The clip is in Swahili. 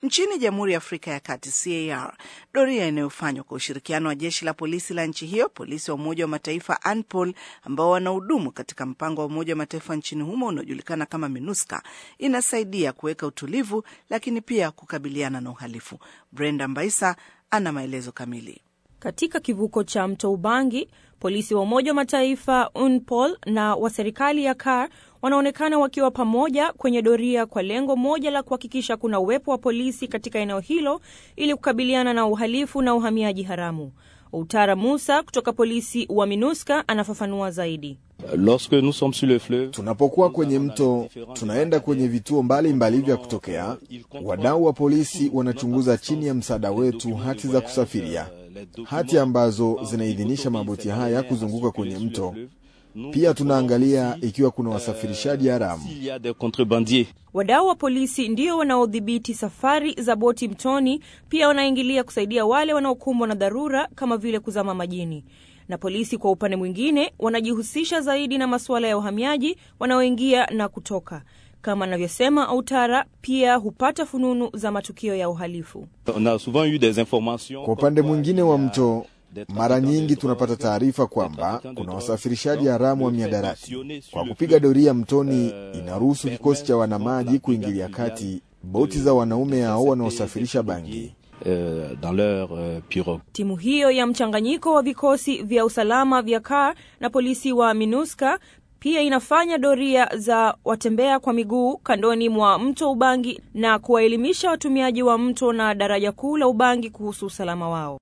Nchini Jamhuri ya Afrika ya Kati, CAR, doria inayofanywa kwa ushirikiano wa jeshi la polisi la nchi hiyo, polisi wa Umoja wa Mataifa ANPOL ambao wanahudumu katika mpango wa Umoja wa Mataifa nchini humo unaojulikana kama MINUSCA inasaidia kuweka utulivu, lakini pia kukabiliana na uhalifu. Brenda Mbaisa ana maelezo kamili. Katika kivuko cha mto Ubangi, polisi wa Umoja wa Mataifa UNPOL na wa serikali ya CAR wanaonekana wakiwa pamoja kwenye doria kwa lengo moja la kuhakikisha kuna uwepo wa polisi katika eneo hilo ili kukabiliana na uhalifu na uhamiaji haramu. Utara Musa kutoka polisi wa MINUSCA anafafanua zaidi. Tunapokuwa kwenye mto, tunaenda kwenye vituo mbalimbali vya kutokea. Wadau wa polisi wanachunguza chini ya msaada wetu hati za kusafiria, hati ambazo zinaidhinisha maboti haya kuzunguka kwenye mto. Pia tunaangalia ikiwa kuna wasafirishaji haramu. Wadau wa polisi ndio wanaodhibiti safari za boti mtoni, pia wanaingilia kusaidia wale wanaokumbwa na dharura kama vile kuzama majini. Na polisi kwa upande mwingine wanajihusisha zaidi na masuala ya uhamiaji wanaoingia na kutoka. Kama anavyosema Autara, pia hupata fununu za matukio ya uhalifu. Kwa upande mwingine wa mto mara nyingi tunapata taarifa kwamba kuna wasafirishaji haramu wa miadarati. Kwa kupiga doria mtoni, inaruhusu kikosi cha wanamaji kuingilia kati boti za wanaume hao wanaosafirisha bangi. Timu hiyo ya mchanganyiko wa vikosi vya usalama vya CAR na polisi wa MINUSCA pia inafanya doria za watembea kwa miguu kandoni mwa mto Ubangi na kuwaelimisha watumiaji wa mto na daraja kuu la Ubangi kuhusu usalama wao.